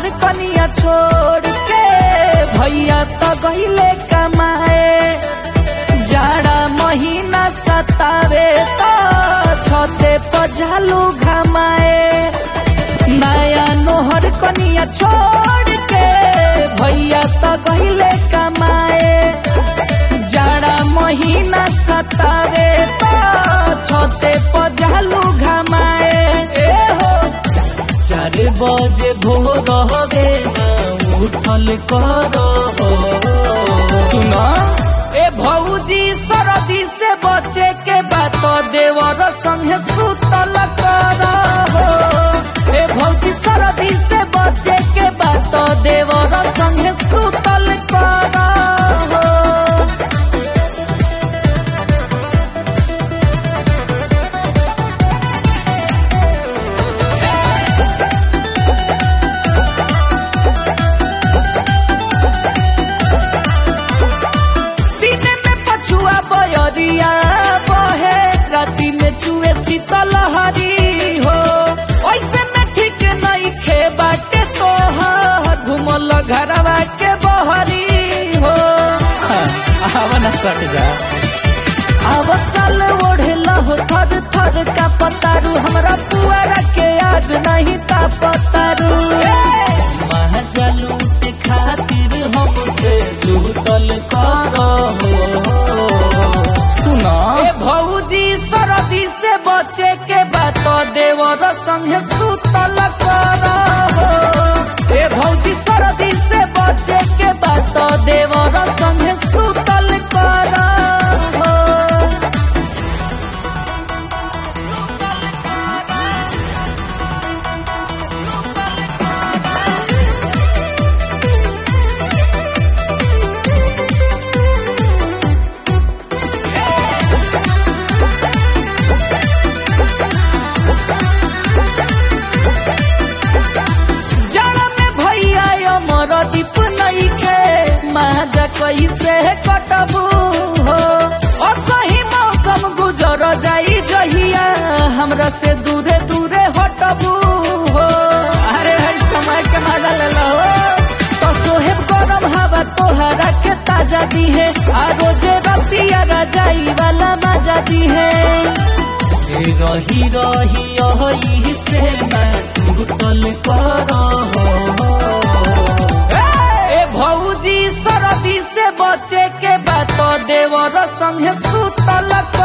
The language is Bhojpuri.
कनिया छोड़ के भैया तो गईले कमाए जाड़ा महीना सतावे तो छते पजालू घमाए नया नोहर कनिया छोड़ के भैया तो गईले कमाए जाड़ा महीना सतावे तो छते पजालू घमाए ए हो चार बजे भोर हवे ना उठल कर सुना ए भौजी सरदी से बचे के बात देवर संगे सुतल कर ए भौजी सरदी से बचे के बात देवर संगे सुतल कर दिन में पछुआ बयरिया बहे राति में चुए शीतल हरी हो ऐसे में ठीक नहीं खे बाटे तोहर घुमल घरवा के बहरी हो आवन सट जा अवसल ओढ़ला हो थर थर का पतारू हमरा पुआरा के याद नहीं ता पतारू महजलूट खातिर हमसे लूटल कर सुना ए भौजी सरदी से बचे के बात देवर संगे सुतल कर ए भौजी सरदी से बचे के बात देवर संगे सुतल कर जड़ में भैया अमर दीप नहीं खे माजा कैसे कटबू हो असही मौसम गुजर जाई जहिया हमरा से दूरे दूरे हटबू हो अरे हर समय के मजा ले लो तो सोहेब गरम हवा तोहरा के ताजा दी है आ रोजे रतिया रजाई वाला मजा दी है रही रही यही से मैं टूटल कर ए भौजी सरदी से बचे के बात देवर संगे सुतल